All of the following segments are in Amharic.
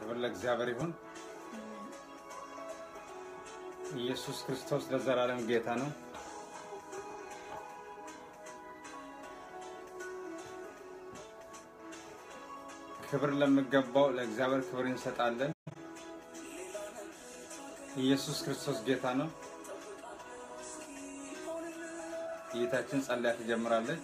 ክብር ለእግዚአብሔር ይሁን። ኢየሱስ ክርስቶስ ለዘላለም ጌታ ነው። ክብር ለሚገባው ለእግዚአብሔር ክብር እንሰጣለን። ኢየሱስ ክርስቶስ ጌታ ነው። ጌታችን ጸልያ ትጀምራለች።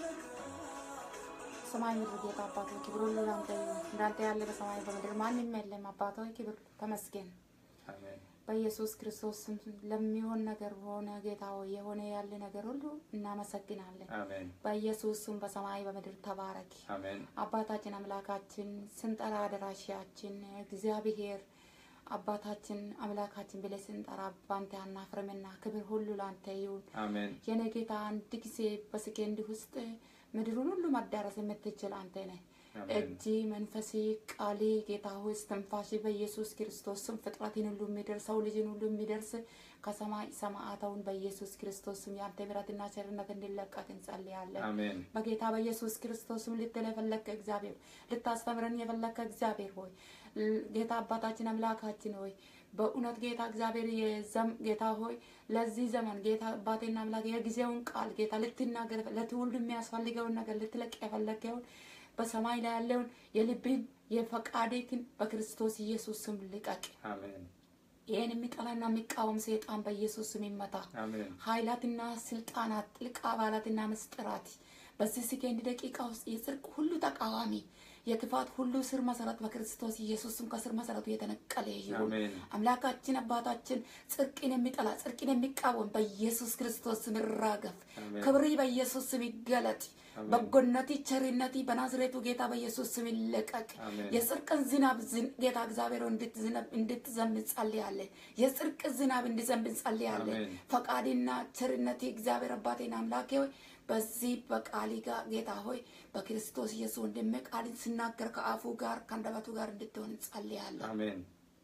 ሰማይ ምድር ጌታ አባት ሆይ ክብር ሁሉ ላንተ ይሁን። እንዳንተ ያለ በሰማይ በምድር ማንም የለም። አባት ሆይ ክብር ተመስገን። አሜን። በኢየሱስ ክርስቶስ ስም ለሚሆን ነገር ሆነ ጌታ ሆይ የሆነ ያለ ነገር ሁሉ እናመሰግናለን። አሜን። በኢየሱስ ስም በሰማይ በምድር ተባረክ። አሜን። አባታችን አምላካችን ስንጠራ አደራሻችን እግዚአብሔር አባታችን አምላካችን ብለን ስንጠራ ባንተ አናፍርምና ክብር ሁሉ ላንተ ይሁን። አሜን። የኔ ጌታ አንድ ጊዜ በሰከንድ ውስጥ ምድሩን ሁሉ ማዳረስ የምትችል አንተ ነህ። አሜን። እጅ መንፈሴ ቃሌ ጌታ ሆይ እስትንፋሴ በኢየሱስ ክርስቶስ ስም ፍጥረትን ሁሉ የሚደርስ ሰው ልጅን ሁሉ የሚደርስ ከሰማይ ሰማዕታውን በኢየሱስ ክርስቶስ ስም የአንተ ምሕረትና ቸርነት እንዲለቀቅ እንጸልያለን። አሜን። በጌታ በኢየሱስ ክርስቶስ ስም ልትል የፈለግከ እግዚአብሔር ልታስተምረን የፈለግከ እግዚአብሔር ሆይ ል- ጌታ አባታችን አምላካችን ሆይ በእውነት ጌታ እግዚአብሔር የዘም ጌታ ሆይ ለዚህ ዘመን ጌታ አባቴና አምላክ የጊዜውን ቃል ጌታ ልትናገር ለትውልዱ የሚያስፈልገውን ነገር ልትለቅ የፈለግከውን በሰማይ ላይ ያለውን የልብህን የፈቃዴትን በክርስቶስ ኢየሱስ ስም ልቀቅ። አሜን። ይህን የሚጠላና የሚቃወም ሰይጣን በኢየሱስ ስም ይመታ። አሜን። ኃይላትና ስልጣናት ጥልቅ አባላትና ምስጢራት በዚህ ሰከንድ ደቂቃ ውስጥ የጽድቅ ሁሉ ተቃዋሚ የክፋት ሁሉ ስር መሰረት በክርስቶስ ኢየሱስም ከስር መሰረቱ የተነቀለ ይሁን። አሜን። አምላካችን አባታችን ጽድቅን የሚጠላ ጽድቅን የሚቃወም በኢየሱስ ክርስቶስ ስም ይራገፍ። አሜን። ክብሪ በኢየሱስ ስም ይገለጥ። አሜን። በጎነቲ ቸርነቲ በናዝሬቱ ጌታ በኢየሱስ ስም ይለቀቅ። አሜን። የጽድቅን ዝናብ ዝን- ጌታ እግዚአብሔር ሆይ እንድትዝነብ- እንድትዘንብ እንጸልያለን። የጽድቅ ዝናብ እንዲዘንብ እንጸልያለን። አሜን። ፈቃድና ቸርነቴ እግዚአብሔር አባቴና አምላኬ ሆይ በዚህ በቃሊ ጋር ጌታ ሆይ በክርስቶስ ኢየሱስ ወንድሜ ቃልን ስናገር ከአፉ ጋር ከአንደበቱ ጋር እንድትሆን እንጸልያለን። አሜን።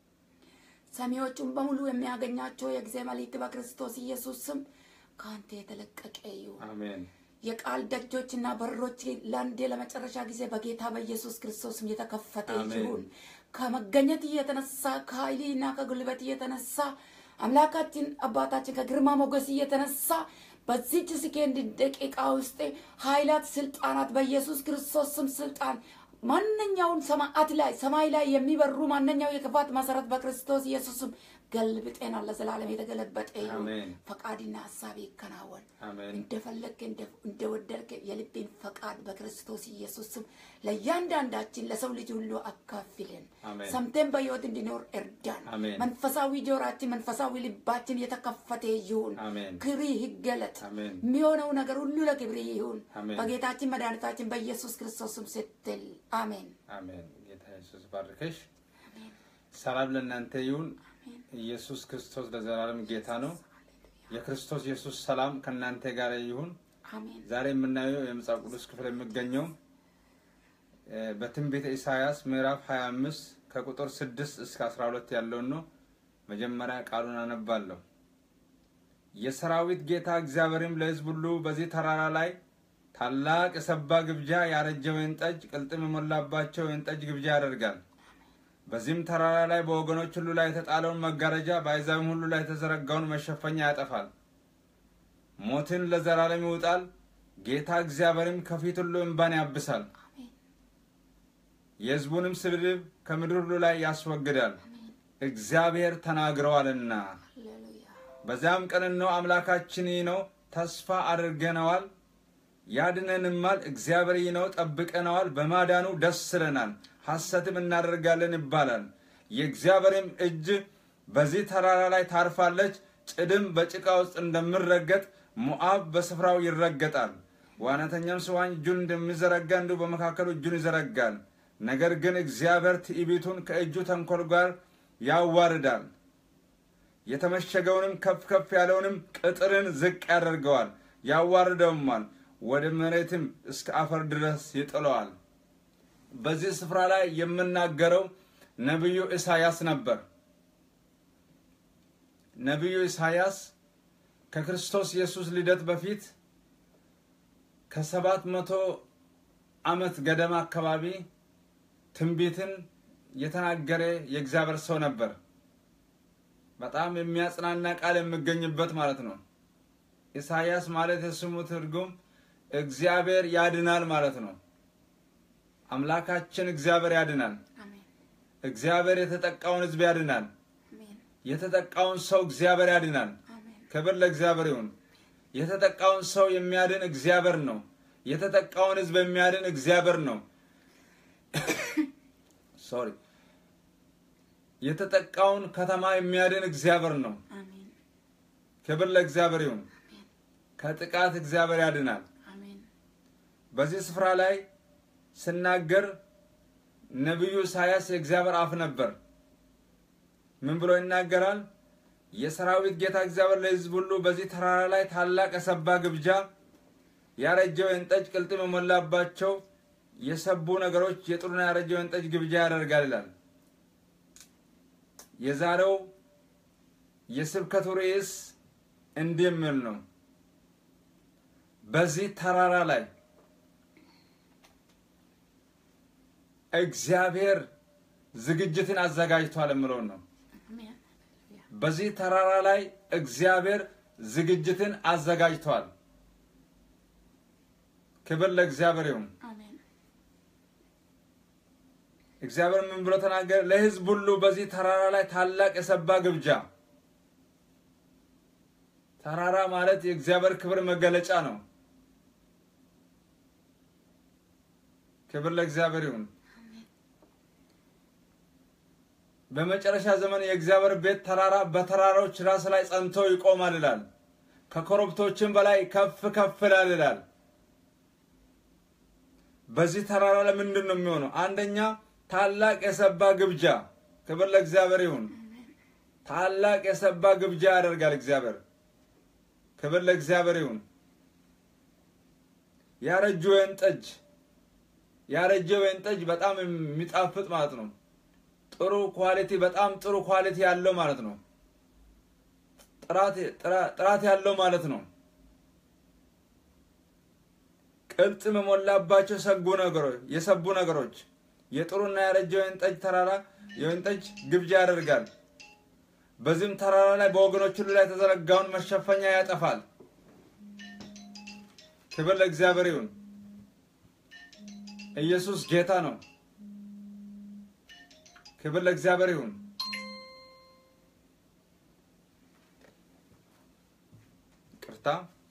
ሰሚዎቹን በሙሉ የሚያገኛቸው የጊዜ መልእክት በክርስቶስ ኢየሱስ ስም ከአንተ የተለቀቀ ይሁን። አሜን። የቃል ደጆችና በሮች ለአንዴ ለመጨረሻ ጊዜ በጌታ በኢየሱስ ክርስቶስም የተከፈተ አሜን። ይሁን። ከመገኘት እየተነሳ ከኃይልና ከጉልበት እየተነሳ አምላካችን አባታችን ከግርማ ሞገስ እየተነሳ በዚች ሰከንድ ደቂቃ ውስጥ ኃይላት፣ ስልጣናት በኢየሱስ ክርስቶስ ስም ስልጣን ማንኛውን ሰማዓት ላይ ሰማይ ላይ የሚበሩ ማንኛው የክፋት መሰረት በክርስቶስ ኢየሱስም ገልብጤና ለዘላለም የተገለበጠ ይሁን። አሜን። ፈቃድና ሀሳብ ይከናወን። አሜን። እንደፈለግ እንደወደድክ የልቤን ፈቃድ በክርስቶስ ኢየሱስ ስም ለእያንዳንዳችን ለሰው ልጅ ሁሉ አካፍልን። አሜን። ሰምተን በሕይወት እንዲኖር እርዳን። አሜን። መንፈሳዊ ጆራችን፣ መንፈሳዊ ልባችን የተከፈተ ይሁን። አሜን። ክብሪ ይገለጥ። አሜን። የሚሆነው ነገር ሁሉ ለክብሪ ይሁን። አሜን። በጌታችን መድኃኒታችን በኢየሱስ ክርስቶስ ስም ስትል አሜን። አሜን። ጌታ ኢየሱስ ባርከሽ። ሰላም ለእናንተ ይሁን። ኢየሱስ ክርስቶስ ለዘላለም ጌታ ነው። የክርስቶስ ኢየሱስ ሰላም ከእናንተ ጋር ይሁን። አሜን። ዛሬ የምናየው የመጽሐፍ ቅዱስ ክፍል የሚገኘው እ፣ በትንቢተ ኢሳያስ ምዕራፍ 25 ከቁጥር 6 እስከ 12 ያለውን ነው። መጀመሪያ ቃሉን አነባለሁ። የሰራዊት ጌታ እግዚአብሔርም ለሕዝብ ሁሉ በዚህ ተራራ ላይ ታላቅ የሰባ ግብዣ ያረጀ ወይን ጠጅ ቅልጥም የሞላባቸው ወይን ጠጅ ግብዣ ያደርጋል። በዚህም ተራራ ላይ በወገኖች ሁሉ ላይ የተጣለውን መጋረጃ በአሕዛብም ሁሉ ላይ የተዘረጋውን መሸፈኛ ያጠፋል። ሞትን ለዘላለም ይውጣል። ጌታ እግዚአብሔርም ከፊት ሁሉ እንባን ያብሳል። አሜን። የሕዝቡንም ስድብ ከምድር ሁሉ ላይ ያስወግዳል። እግዚአብሔር ተናግረዋልና። ሃሌሉያ። በዚያም ቀን እነሆ አምላካችን ይህ ነው፣ ተስፋ አድርገነዋል፣ ያድነንማል። እግዚአብሔር ይህ ነው፣ ጠብቀነዋል፣ በማዳኑ ደስ ይለናል፣ ሐሰትም እናደርጋለን ይባላል። የእግዚአብሔርም እጅ በዚህ ተራራ ላይ ታርፋለች። ጭድም በጭቃ ውስጥ እንደሚረገጥ ሞዓብ በስፍራው ይረገጣል። ዋናተኛም ስዋኝ እጁን እንደሚዘረጋ እንዲሁ በመካከሉ እጁን ይዘረጋል። ነገር ግን እግዚአብሔር ትዕቢቱን ከእጁ ተንኮል ጋር ያዋርዳል። የተመሸገውንም ከፍ ከፍ ያለውንም ቅጥርን ዝቅ ያደርገዋል፣ ያዋርደውማል፣ ወደ መሬትም እስከ አፈር ድረስ ይጥለዋል። በዚህ ስፍራ ላይ የምናገረው ነቢዩ ኢሳያስ ነበር። ነቢዩ ኢሳያስ ከክርስቶስ ኢየሱስ ልደት በፊት ከሰባት መቶ ዓመት ገደማ አካባቢ ትንቢትን የተናገረ የእግዚአብሔር ሰው ነበር። በጣም የሚያጽናና ቃል የሚገኝበት ማለት ነው። ኢሳያስ ማለት የስሙ ትርጉም እግዚአብሔር ያድናል ማለት ነው። አምላካችን እግዚአብሔር ያድናል። አሜን እግዚአብሔር የተጠቃውን ሕዝብ ያድናል። አሜን የተጠቃውን ሰው እግዚአብሔር ያድናል። አሜን ክብር ለእግዚአብሔር ይሁን። የተጠቃውን ሰው የሚያድን እግዚአብሔር ነው። የተጠቃውን ሕዝብ የሚያድን እግዚአብሔር ነው። ሶሪ የተጠቃውን ከተማ የሚያድን እግዚአብሔር ነው። አሜን ክብር ለእግዚአብሔር ይሁን። ከጥቃት እግዚአብሔር ያድናል። አሜን በዚህ ስፍራ ላይ ስናገር ነቢዩ ኢሳያስ የእግዚአብሔር አፍ ነበር። ምን ብሎ ይናገራል? የሰራዊት ጌታ እግዚአብሔር ለሕዝብ ሁሉ በዚህ ተራራ ላይ ታላቅ የሰባ ግብዣ፣ ያረጀ ወይን ጠጅ ቅልጥም የሞላባቸው የሰቡ ነገሮች፣ የጥሩና ያረጀ ወይን ጠጅ ግብዣ ያደርጋል ይላል። የዛሬው የስብከቱ ርዕስ እንዲህ የሚል ነው። በዚህ ተራራ ላይ እግዚአብሔር ዝግጅትን አዘጋጅቷል የምለውን ነው። አሜን በዚህ ተራራ ላይ እግዚአብሔር ዝግጅትን አዘጋጅቷል። ክብር ለእግዚአብሔር ይሁን። አሜን እግዚአብሔር ምን ብሎ ተናገረ? ለሕዝብ ሁሉ በዚህ ተራራ ላይ ታላቅ የሰባ ግብዣ። ተራራ ማለት የእግዚአብሔር ክብር መገለጫ ነው። ክብር ለእግዚአብሔር ይሁን። በመጨረሻ ዘመን የእግዚአብሔር ቤት ተራራ በተራራዎች ራስ ላይ ጸንቶ ይቆማል ይላል። ከኮረብቶችም በላይ ከፍ ከፍ ይላል ይላል። በዚህ ተራራ ላይ ምንድን ነው የሚሆነው? አንደኛ ታላቅ የሰባ ግብዣ። ክብር ለእግዚአብሔር ይሁን። ታላቅ የሰባ ግብዣ ያደርጋል እግዚአብሔር። ክብር ለእግዚአብሔር ይሁን። ያረጀ ወይን ጠጅ ያረጀ ወይን ጠጅ በጣም የሚጣፍጥ ማለት ነው። ጥሩ ኳሊቲ በጣም ጥሩ ኳሊቲ ያለው ማለት ነው። ጥራት ጥራት ያለው ማለት ነው። ቅልጥም የሞላባቸው ሰጉ ነገሮች የሰቡ ነገሮች የጥሩና ያረጀ ወይን ጠጅ ተራራ የወይን ጠጅ ግብዣ ያደርጋል። በዚህም ተራራ ላይ በወገኖች ሁሉ ላይ የተዘረጋውን መሸፈኛ ያጠፋል። ክብር ለእግዚአብሔር ይሁን። ኢየሱስ ጌታ ነው። ክብር ለእግዚአብሔር ይሁን። ቅርታ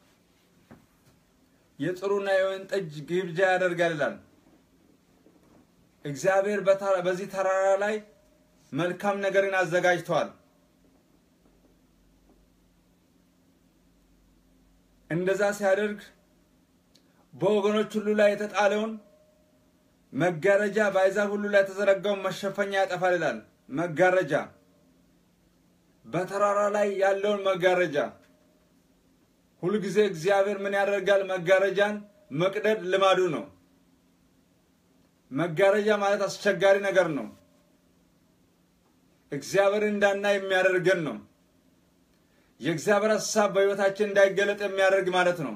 የጥሩና የወይን ጠጅ ግብዣ ያደርጋል ይላል። እግዚአብሔር በዚህ ተራራ ላይ መልካም ነገርን አዘጋጅተዋል። እንደዛ ሲያደርግ በወገኖች ሁሉ ላይ የተጣለውን መጋረጃ በአሕዛብ ሁሉ ላይ የተዘረጋውን መሸፈኛ ያጠፋል ይላል። መጋረጃ በተራራ ላይ ያለውን መጋረጃ ሁልጊዜ እግዚአብሔር ምን ያደርጋል? መጋረጃን መቅደድ ልማዱ ነው። መጋረጃ ማለት አስቸጋሪ ነገር ነው። እግዚአብሔር እንዳናይ የሚያደርገን ነው። የእግዚአብሔር ሀሳብ በሕይወታችን እንዳይገለጥ የሚያደርግ ማለት ነው።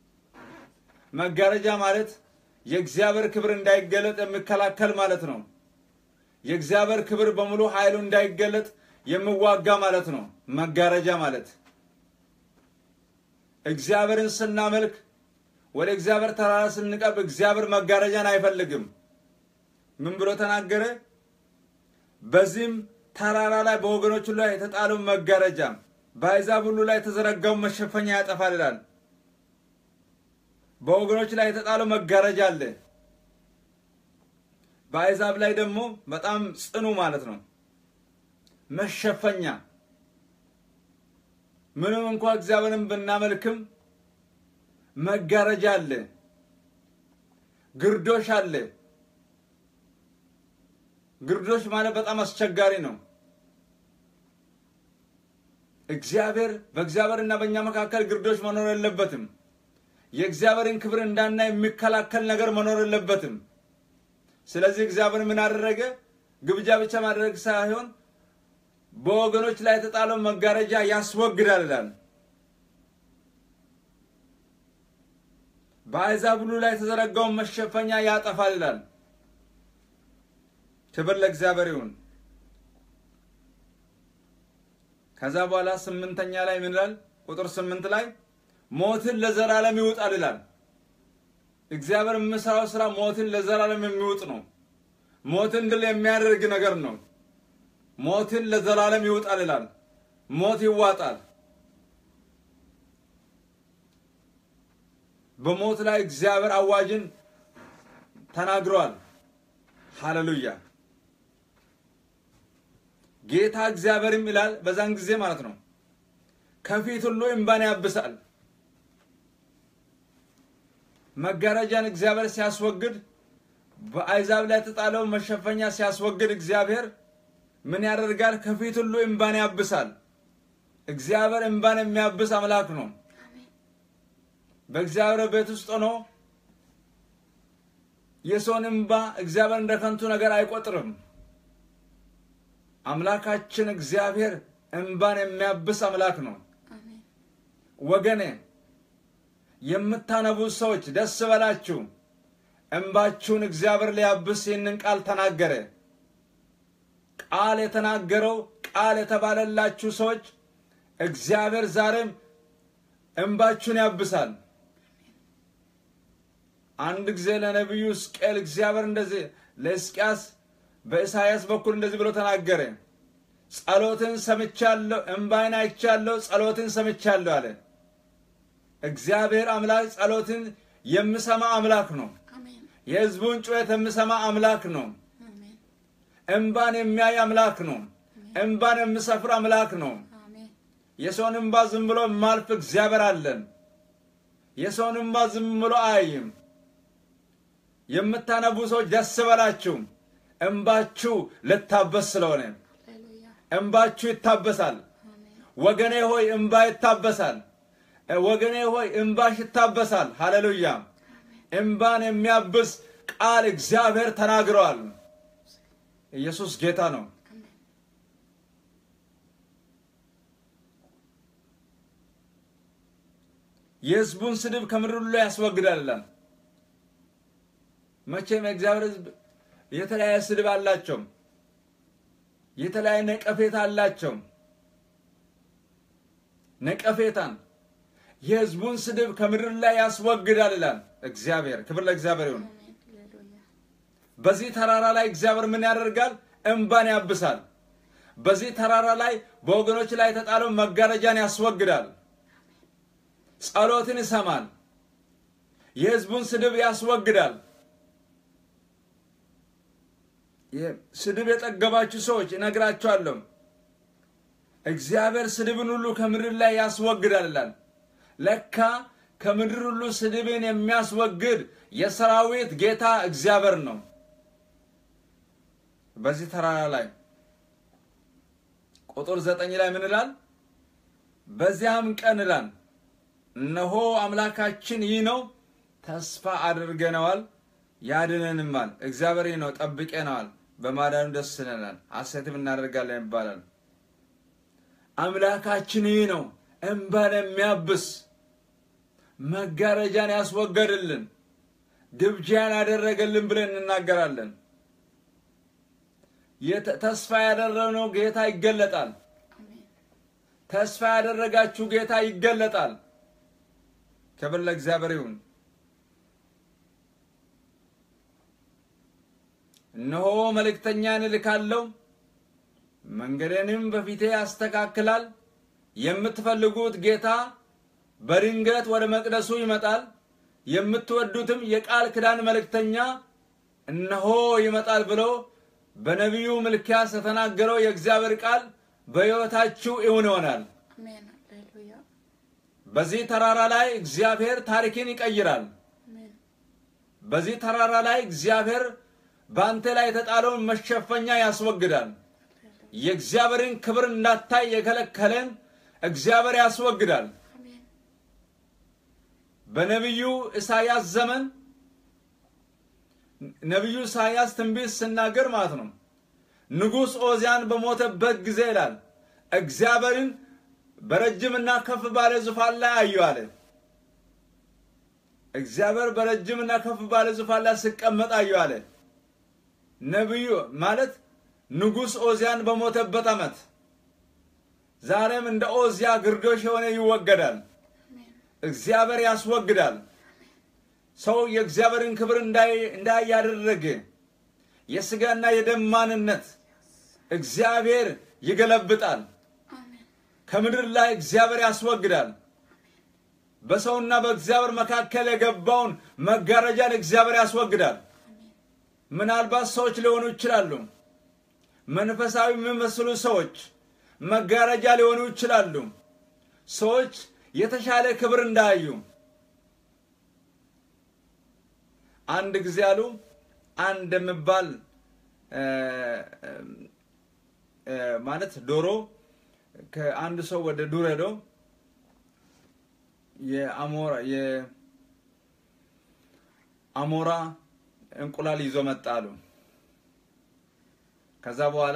መጋረጃ ማለት የእግዚአብሔር ክብር እንዳይገለጥ የሚከላከል ማለት ነው። የእግዚአብሔር ክብር በሙሉ ኃይሉ እንዳይገለጥ የሚዋጋ ማለት ነው። መጋረጃ ማለት እግዚአብሔርን ስናመልክ ወደ እግዚአብሔር ተራራ ስንቀርብ እግዚአብሔር መጋረጃን አይፈልግም። ምን ብሎ ተናገረ? በዚህም ተራራ ላይ በወገኖች ሁሉ ላይ የተጣለውን መጋረጃ በአሕዛብ ሁሉ ላይ የተዘረጋውን መሸፈኛ ያጠፋል ይላል። በወገኖች ላይ የተጣለው መጋረጃ አለ። በአሕዛብ ላይ ደግሞ በጣም ጽኑ ማለት ነው መሸፈኛ። ምንም እንኳ እግዚአብሔርን ብናመልክም መጋረጃ አለ፣ ግርዶሽ አለ። ግርዶሽ ማለት በጣም አስቸጋሪ ነው። እግዚአብሔር በእግዚአብሔርና በእኛ መካከል ግርዶሽ መኖር የለበትም። የእግዚአብሔርን ክብር እንዳናይ የሚከላከል ነገር መኖር የለበትም። ስለዚህ እግዚአብሔር ምን አደረገ? ግብዣ ብቻ ማድረግ ሳይሆን በወገኖች ላይ የተጣለውን መጋረጃ ያስወግዳል ይላል። በአሕዛብ ሁሉ ላይ የተዘረጋውን መሸፈኛ ያጠፋል ይላል። ክብር ለእግዚአብሔር ይሁን። ከዛ በኋላ ስምንተኛ ላይ ምን ይላል? ቁጥር ስምንት ላይ ሞትን ለዘላለም ይውጣል ይላል። እግዚአብሔር የምሰራው ስራ ሞትን ለዘላለም የሚውጥ ነው። ሞትን ድል የሚያደርግ ነገር ነው። ሞትን ለዘላለም ይውጣል ይላል። ሞት ይዋጣል። በሞት ላይ እግዚአብሔር አዋጅን ተናግሯል። ሃሌሉያ። ጌታ እግዚአብሔርም ይላል በዛን ጊዜ ማለት ነው ከፊት ሁሉ እምባን ያብሳል። መጋረጃን እግዚአብሔር ሲያስወግድ በአሕዛብ ላይ የተጣለውን መሸፈኛ ሲያስወግድ እግዚአብሔር ምን ያደርጋል? ከፊት ሁሉ እምባን ያብሳል። እግዚአብሔር እምባን የሚያብስ አምላክ ነው። በእግዚአብሔር ቤት ውስጥ ሆኖ የሰውን እምባ እግዚአብሔር እንደ ከንቱ ነገር አይቆጥርም። አምላካችን እግዚአብሔር እምባን የሚያብስ አምላክ ነው። አሜን ወገኔ የምታነቡ ሰዎች ደስ በላችሁ። እምባችሁን እግዚአብሔር ሊያብስ ይህንን ቃል ተናገረ። ቃል የተናገረው ቃል የተባለላችሁ ሰዎች እግዚአብሔር ዛሬም እምባችሁን ያብሳል። አንድ ጊዜ ለነቢዩ ሕዝቅኤል እግዚአብሔር እንደዚህ ለሕዝቅያስ በኢሳይያስ በኩል እንደዚህ ብሎ ተናገረ። ጸሎትን ሰምቻለሁ፣ እምባይን አይቻለሁ፣ ጸሎትን ሰምቻለሁ አለ። እግዚአብሔር አምላክ ጸሎትን የሚሰማ አምላክ ነው። አሜን የሕዝቡን ጩኸት የሚሰማ አምላክ ነው። አሜን እምባን የሚያይ አምላክ ነው። እምባን የሚሰፍር አምላክ ነው። አሜን የሰውን እምባ ዝም ብሎ የማልፍ እግዚአብሔር አለን። የሰውን እምባ ዝም ብሎ አያይም። የምታነቡ ሰዎች ደስ በላችሁ። እምባችሁ ልታበስ ስለሆነ ሃሌሉያ እምባችሁ ይታበሳል። አሜን ወገኔ ሆይ እምባ ይታበሳል። ወገኔ ሆይ እምባሽ ይታበሳል። ሃሌሉያ። እምባን የሚያብስ ቃል እግዚአብሔር ተናግረዋል። ኢየሱስ ጌታ ነው። አሜን የሕዝቡን ስድብ ከምድር ሁሉ ያስወግዳል ይላል። መቼም የእግዚአብሔር ሕዝብ የተለያየ ስድብ አላቸው፣ የተለያየ ነቀፌታ አላቸው። ነቀፌታን የሕዝቡን ስድብ ከምድር ላይ ያስወግዳል ይላል እግዚአብሔር። ክብር ለእግዚአብሔር ይሁን። አሜን ሃሌሉያ በዚህ ተራራ ላይ እግዚአብሔር ምን ያደርጋል? እንባን ያብሳል። በዚህ ተራራ ላይ በወገኖች ላይ የተጣለው መጋረጃን ያስወግዳል። ጸሎትን ይሰማል። የሕዝቡን ስድብ ያስወግዳል። የ- ስድብ የጠገባችሁ ሰዎች እነግራችኋለሁ፣ እግዚአብሔር ስድብን ሁሉ ከምድር ላይ ያስወግዳል ይላል። ለካ ከምድር ሁሉ ስድብን የሚያስወግድ የሰራዊት ጌታ እግዚአብሔር ነው። በዚህ ተራራ ላይ ቁጥር ዘጠኝ ላይ ምን ይላል? በዚያም ቀን ይላል እነሆ አምላካችን ይህ ነው፣ ተስፋ አድርገነዋል፣ ያድነንማል። እግዚአብሔር ይህ ነው፣ ጠብቀነዋል፣ በማዳኑ ደስ ይለናል፣ ሐሴትም እናደርጋለን ይባላል። አምላካችን ይህ ነው፣ እንባን የሚያብስ መጋረጃን ያስወገድልን፣ ግብዣን ያደረገልን ብለን እንናገራለን። የተ- ተስፋ ያደረግነው ጌታ ይገለጣል። አሜን ተስፋ ያደረጋችሁ ጌታ ይገለጣል። ክብር ለእግዚአብሔር ይሁን። እነሆ መልእክተኛን እልካለሁ፣ መንገዴንም በፊቴ ያስተካክላል። የምትፈልጉት ጌታ በድንገት ወደ መቅደሱ ይመጣል። የምትወዱትም የቃል ኪዳን መልእክተኛ እነሆ ይመጣል ብሎ በነቢዩ ሚልክያስ የተናገረው የእግዚአብሔር ቃል በሕይወታችሁ እውን ይሆናል። አሜን ሃሌሉያ በዚህ ተራራ ላይ እግዚአብሔር ታሪክን ይቀይራል። አሜን በዚህ ተራራ ላይ እግዚአብሔር በአንተ ላይ የተጣለውን መሸፈኛ ያስወግዳል። የእግዚአብሔርን ክብር እንዳታይ የከለከለን እግዚአብሔር ያስወግዳል። አሜን በነቢዩ ኢሳያስ ዘመን ነቢዩ ኢሳያስ ትንቢት ስናገር ማለት ነው ንጉሥ ኦዚያን በሞተበት ጊዜ ይላል እግዚአብሔርን በረጅምና ከፍ ባለ ዙፋን ላይ አየሁ አለ። እግዚአብሔር በረጅምና ከፍ ባለ ዙፋን ላይ ሲቀመጥ አየሁ አለ። ነቢዩ ማለት ንጉሥ ኦዚያን በሞተበት ዓመት ዛሬም እንደ ኦዚያ ግርዶሽ የሆነ ይወገዳል። እግዚአብሔር ያስወግዳል። ሰው የእግዚአብሔርን ክብር እንዳይ ያደረገ የስጋና የደም ማንነት እግዚአብሔር ይገለብጣል። ከምድር ላይ እግዚአብሔር ያስወግዳል። በሰውና በእግዚአብሔር መካከል የገባውን መጋረጃን እግዚአብሔር ያስወግዳል። ምናልባት ሰዎች ሊሆኑ ይችላሉ። መንፈሳዊ የሚመስሉ ሰዎች መጋረጃ ሊሆኑ ይችላሉ። ሰዎች የተሻለ ክብር እንዳያዩ አንድ ጊዜ አሉ አንድ የሚባል ማለት ዶሮ ከአንድ ሰው ወደ ዱር ሄዶ የአሞራ የአሞራ እንቁላል ይዞ መጣ አሉ። ከዛ በኋላ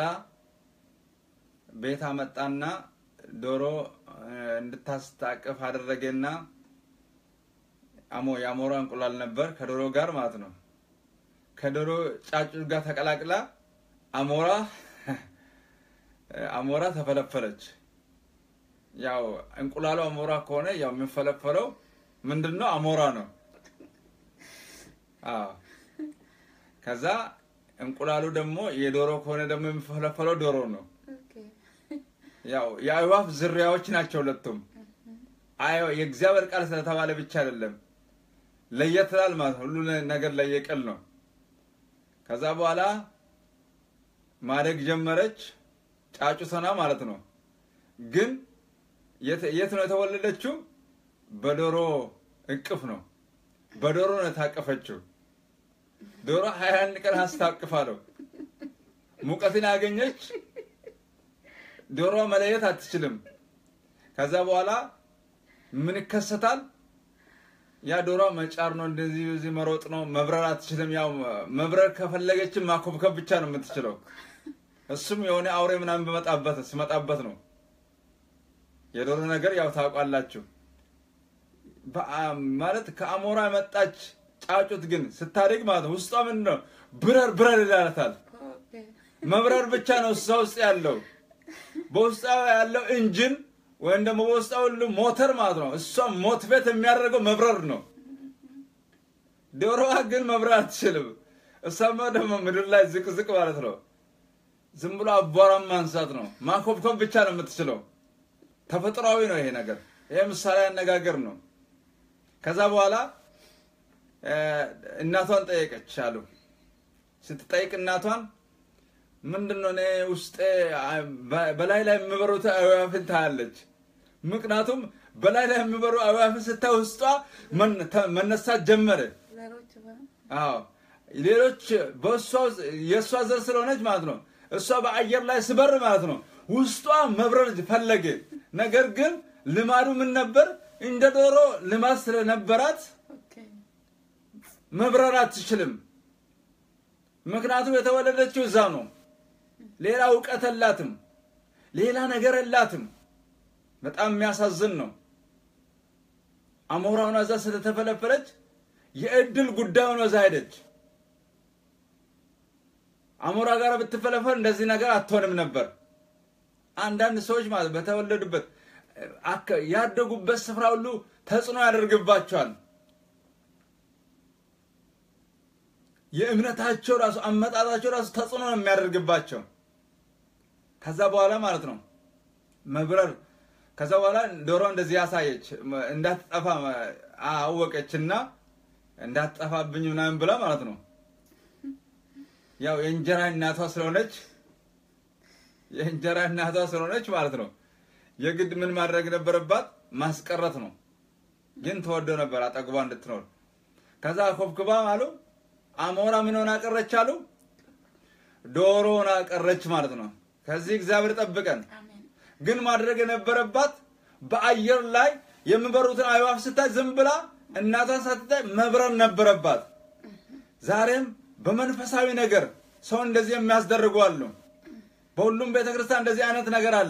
ቤት አመጣና ዶሮ እንድታስታቅፍ አደረገና አሞ የአሞራ እንቁላል ነበር ከዶሮ ጋር ማለት ነው። ከዶሮ ጫጩት ጋር ተቀላቅላ አሞራ አሞራ ተፈለፈለች። ያው እንቁላሉ አሞራ ከሆነ ያው የሚፈለፈለው ምንድን ነው? አሞራ ነው። አዎ። ከዛ እንቁላሉ ደግሞ የዶሮ ከሆነ ደግሞ የሚፈለፈለው ዶሮ ነው። ያው የአእዋፍ ዝርያዎች ናቸው ሁለቱም። አይ የእግዚአብሔር ቃል ስለተባለ ብቻ አይደለም፣ ለየት ይላል ማለት ነው። ሁሉ ነገር ለየቅል ነው። ከዛ በኋላ ማደግ ጀመረች፣ ጫጩተና ማለት ነው። ግን የት ነው የተወለደችው? በዶሮ እቅፍ ነው። በዶሮ ነው የታቀፈችው። ዶሮ ሀያ አንድ ቀን አስታቅፋ ነው ሙቀትን ያገኘች ዶሮ መለየት አትችልም። ከዛ በኋላ ምን ይከሰታል? ያ ዶሮ መጫር ነው፣ እንደዚህ እዚህ መሮጥ ነው፣ መብረር አትችልም። ያው መብረር ከፈለገችም ማኮብከብ ብቻ ነው የምትችለው። እሱም የሆነ አውሬ ምናምን በመጣበት ሲመጣበት ነው። የዶሮ ነገር ያው ታውቃላችሁ። ማለት ከአሞራ የመጣች ጫጩት ግን ስታድግ ማለት ነው ውስጧ ምንድን ነው ብረር ብረር ይላታል። መብረር ብቻ ነው እሷ ውስጥ ያለው በውስጧ ያለው ኢንጂን ወይም ደግሞ በውስጧ ሁሉ ሞተር ማለት ነው። እሷ ሞትቤት የሚያደርገው መብረር ነው። ዶሮዋ ግን መብረር አትችልም። እሷማ ደግሞ ምድር ላይ ዝቅዝቅ ማለት ነው። ዝም ብሎ አቧራም ማንሳት ነው። ማኮብኮብ ብቻ ነው የምትችለው። ተፈጥሯዊ ነው ይሄ ነገር። ይሄ ምሳሌ አነጋገር ነው። ከዛ በኋላ እናቷን ጠየቀች አሉ። ስትጠይቅ እናቷን ምንድን ነው እኔ ውስጤ በላይ ላይ የሚበሩት አዕዋፍን ታያለች። ምክንያቱም በላይ ላይ የሚበሩ አዕዋፍን ስታይ ውስጧ መነሳት ጀመረ። አዎ ሌሎች በእሷ የእሷ ዘር ስለሆነች ማለት ነው። እሷ በአየር ላይ ስበር ማለት ነው ውስጧ መብረር ፈለገ። ነገር ግን ልማዱ ምን ነበር? እንደ ዶሮ ልማድ ስለነበራት መብረር አትችልም። ምክንያቱም የተወለደችው እዛ ነው። ሌላ እውቀት የላትም። ሌላ ነገር የላትም። በጣም የሚያሳዝን ነው። አሞራውን እዛ ስለተፈለፈለች የእድል ጉዳዩን ወዛ ሄደች። አሞራ ጋር ብትፈለፈል እንደዚህ ነገር አትሆንም ነበር። አንዳንድ ሰዎች ማለት በተወለዱበት ያደጉበት ስፍራ ሁሉ ተጽዕኖ ያደርግባቸዋል። የእምነታቸው ራሱ አመጣጣቸው ራሱ ተጽዕኖ ነው የሚያደርግባቸው። ከዛ በኋላ ማለት ነው መብረር ከዛ በኋላ ዶሮ እንደዚህ ያሳየች እንዳትጠፋ አወቀችና እንዳትጠፋብኝ ምናምን ብላ ማለት ነው ያው የእንጀራ እናቷ ስለሆነች የእንጀራ እናቷ ስለሆነች ማለት ነው የግድ ምን ማድረግ ነበረባት? ማስቀረት ነው። ግን ተወደው ነበር አጠግቧ እንድትኖር። ከዛ ኮብክባ አሉ አሞራ ምን ሆና ቀረች አሉ ዶሮ ሆና ቀረች ማለት ነው። ከዚህ እግዚአብሔር ጠብቀን። ግን ማድረግ የነበረባት በአየር ላይ የሚበሩትን አዕዋፍ ስታይ ዝም ብላ እናቷን ሳትታይ መብረር ነበረባት። ዛሬም በመንፈሳዊ ነገር ሰው እንደዚህ የሚያስደርጉ አሉ። በሁሉም ቤተክርስቲያን እንደዚህ አይነት ነገር አለ።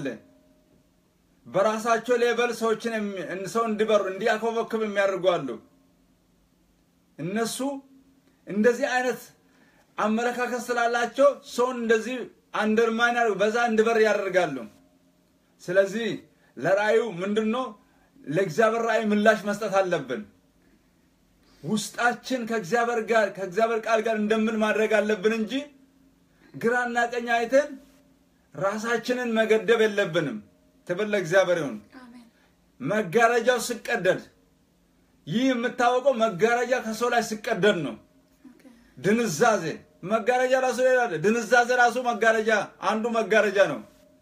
በራሳቸው ሌቨል ሰዎችን ሰው እንዲበሩ እንዲያኮበክብ የሚያደርጉ አሉ። እነሱ እንደዚህ አይነት አመለካከት ስላላቸው ሰውን እንደዚህ አንደርማን በዛ እንድበር ያደርጋሉ። ስለዚህ ለራእዩ ምንድን ነው? ለእግዚአብሔር ራእይ ምላሽ መስጠት አለብን። ውስጣችን ከእግዚአብሔር ጋር ከእግዚአብሔር ቃል ጋር እንደምን ማድረግ አለብን እንጂ ግራና ቀኝ አይተን ራሳችንን መገደብ የለብንም። ክብር ለእግዚአብሔር ይሁን። አሜን መጋረጃው ሲቀደድ ይህ የምታወቀው መጋረጃ ከሰው ላይ ሲቀደድ ነው። ኦኬ ድንዛዜ መጋረጃ ራሱ ሌላ አለ። ድንዛዜ ራሱ መጋረጃ አንዱ መጋረጃ ነው።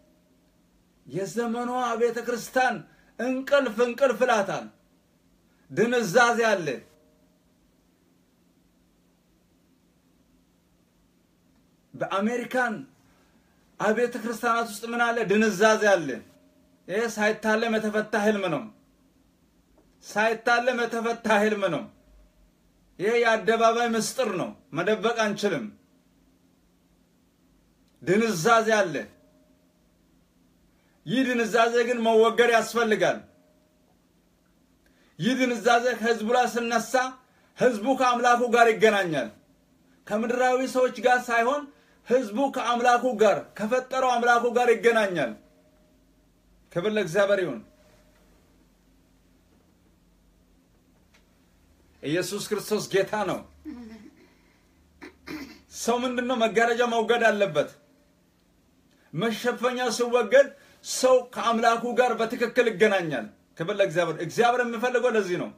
የዘመኗ ቤተ ክርስቲያን እንቅልፍ እንቅልፍ ይላታል። ድንዛዜ አለ። በአሜሪካን አብያተ ክርስቲያናት ውስጥ ምን አለ? ድንዛዜ አለ። ይህ ሳይታለም የተፈታ ህልም ነው። ሳይታለም የተፈታ ህልም ነው። ይሄ የአደባባይ ምስጢር ነው። መደበቅ አንችልም። ድንዛዜ አለ። ይህ ድንዛዜ ግን መወገድ ያስፈልጋል። ይህ ድንዛዜ ከህዝቡ ላይ ስነሳ ህዝቡ ከአምላኩ ጋር ይገናኛል። ከምድራዊ ሰዎች ጋር ሳይሆን ህዝቡ ከአምላኩ ጋር ከፈጠረው አምላኩ ጋር ይገናኛል። ክብር ለእግዚአብሔር ይሁን። ኢየሱስ ክርስቶስ ጌታ ነው። ሰው ምንድን ነው? መጋረጃ መውገድ አለበት። መሸፈኛው ሲወገድ ሰው ከአምላኩ ጋር በትክክል ይገናኛል። ክብር ለእግዚአብሔር። እግዚአብሔር የሚፈልገው ለዚህ ነው።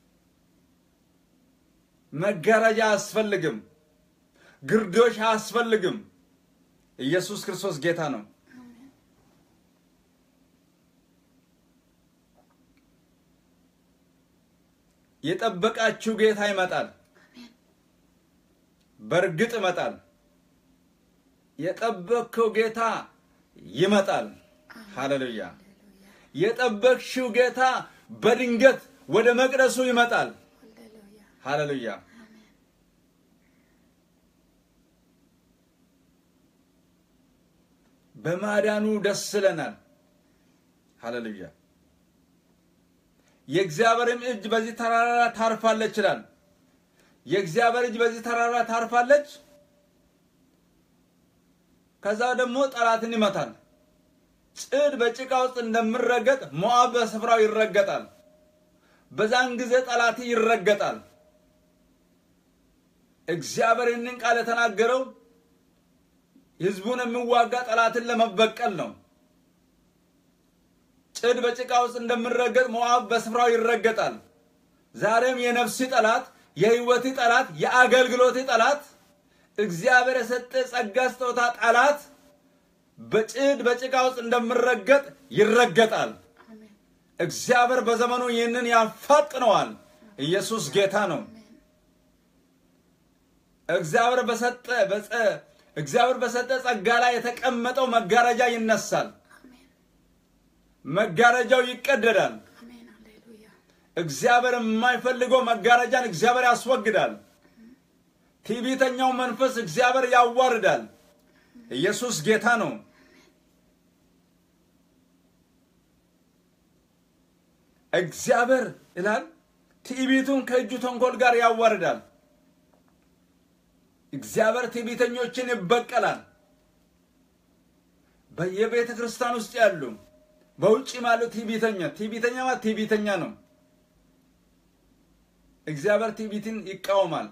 መጋረጃ አያስፈልግም። ግርዶሽ አያስፈልግም። ኢየሱስ ክርስቶስ ጌታ ነው። የጠበቃችሁ ጌታ ይመጣል። በእርግጥ ይመጣል። የጠበቅከው ጌታ ይመጣል። ሃሌሉያ! የጠበቅሽው ጌታ በድንገት ወደ መቅደሱ ይመጣል። ሃሌሉያ ሃሌሉያ! በማዳኑ ደስ ይለናል። ሃሌሉያ! የእግዚአብሔርም እጅ በዚህ ተራራ ታርፋለች ይላል። የእግዚአብሔር እጅ በዚህ ተራራ ታርፋለች። ከዛ ደግሞ ጠላትን ይመታል። ጽድ በጭቃ ውስጥ እንደሚረገጥ ሞዓብ በስፍራው ይረገጣል። በዛን ጊዜ ጠላት ይረገጣል። እግዚአብሔር ይህንን ቃል የተናገረው ሕዝቡን የሚዋጋ ጠላትን ለመበቀል ነው። ጽድ በጭቃ ውስጥ እንደሚረገጥ ሞዓብ በስፍራው ይረገጣል። ዛሬም የነፍሲ ጠላት፣ የህይወት ጠላት፣ የአገልግሎት ጠላት፣ እግዚአብሔር የሰጠ ጸጋ ስጦታ ጠላት በጭድ በጭቃ ውስጥ እንደሚረገጥ ይረገጣል። አሜን እግዚአብሔር በዘመኑ ይህንን ያፋጥነዋል። ኢየሱስ ጌታ ነው። እግዚአብሔር በሰጠ በጸ እግዚአብሔር በሰጠ ጸጋ ላይ የተቀመጠው መጋረጃ ይነሳል። አሜን መጋረጃው ይቀደዳል። አሜን ሃሌሉያ እግዚአብሔር የማይፈልገው መጋረጃን እግዚአብሔር ያስወግዳል። ትዕቢተኛው መንፈስ እግዚአብሔር ያዋርዳል። ኢየሱስ ጌታ ነው። እግዚአብሔር ይላል ትዕቢቱን ከእጁ ተንኮል ጋር ያዋርዳል። እግዚአብሔር ትዕቢተኞችን ይበቀላል። በየቤተ ክርስቲያን ውስጥ ያሉ በውጭ ማለት ትዕቢተኛ ትዕቢተኛ ማለት ትዕቢተኛ ነው። እግዚአብሔር ትዕቢትን ይቃወማል።